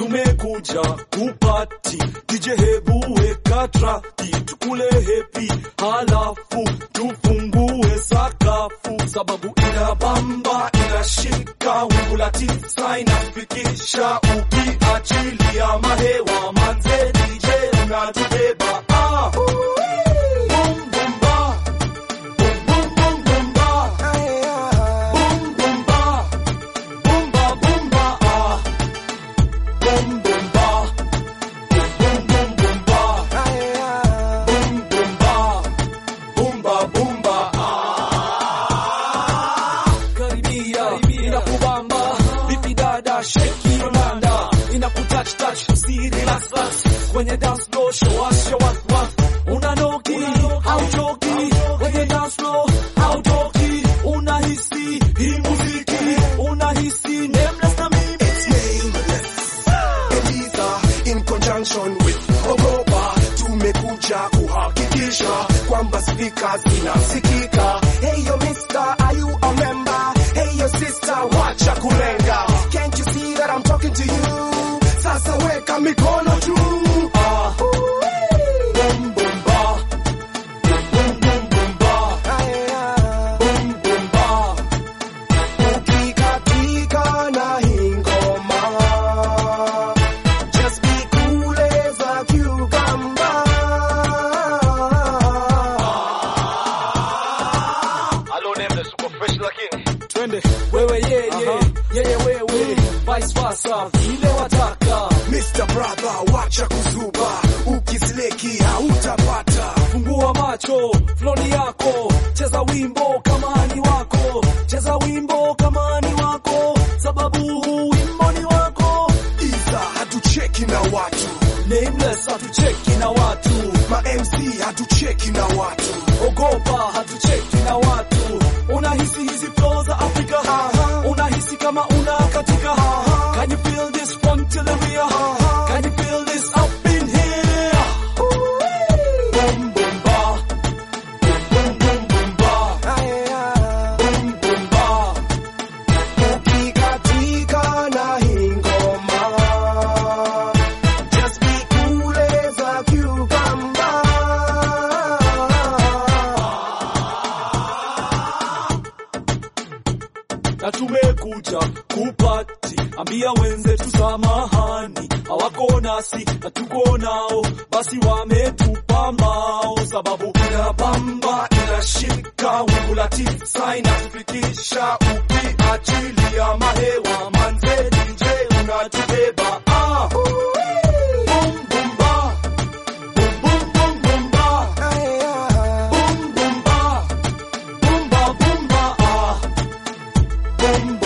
tumekuja kupati DJ hebu weka traki tukule hepi halafu tufungue sakafu sababu inabamba inashika wingu la tisa inafikisha ukiachilia mahewa manze DJ unatubeba ah. Boom, boom, ba. Boom, boom, boom, boom, ba. Boom, boom, ba. Boom, ba, boom, ba, ah. Boom, boom, ba. Boom, boom, boom, ba. Boom, boom, ba. Boom, ba, boom, ba, ah. Karibia, inakubamba. Vipi dada, shake your landa. Inakutouch, touch, si relax, relax. Kwenye dance floor, show us, show us what. Unanoki, hauchoki. Kwenye dance floor, hautoki. Unahisi, hii muziki. Unahisi, nameless na mimi. It's nameless. Eliza in conjunction with Ogopa tumekuja kuhakikisha kwamba speakers zinasikika. Hey yo mister, are you a member? Hey yo sister, wacha kulenga. Can't you see that I'm talking to you? Sasa weka mikono juu. Ah. Boom, boom, ba. Boom, boom, boom, ba. Boom, boom, ba. Ukikatika na hii ngoma. Just be cool as a cucumber. Twende wewe yeye yeye wewe vice versa vile wataka Mr. Brother, wacha kuzuba, ukisleki hautapata. fungua macho floni yako cheza wimbo kama ni wako cheza wimbo kama ni wako sababu huu wimbo ni wako Iza hatucheki na watu, nameless hatucheki na watu ma MC hatucheki na watu. ogopa hatucheki na watu unahisi hizi flow za afrika unahisi kama una katika can you feel this funk till the rear can you feel this up in here boom boom ba boom boom boom ba boom boom ba Ukikatika na hii ngoma, just be cool as a cucumber. na tumekuja kupati ambia wenzetu samahani hawako nasi na tuko nao basi wametupa mao sababu inabamba inashika wingu la tisa inafikisha ukiachilia mahewa manze DJ unatubeba ah. Boom, boom, ba. Boom, boom, boom, boom, ba. Boom, boom, ba. Boom, ba, boom, ba, ah. Boom,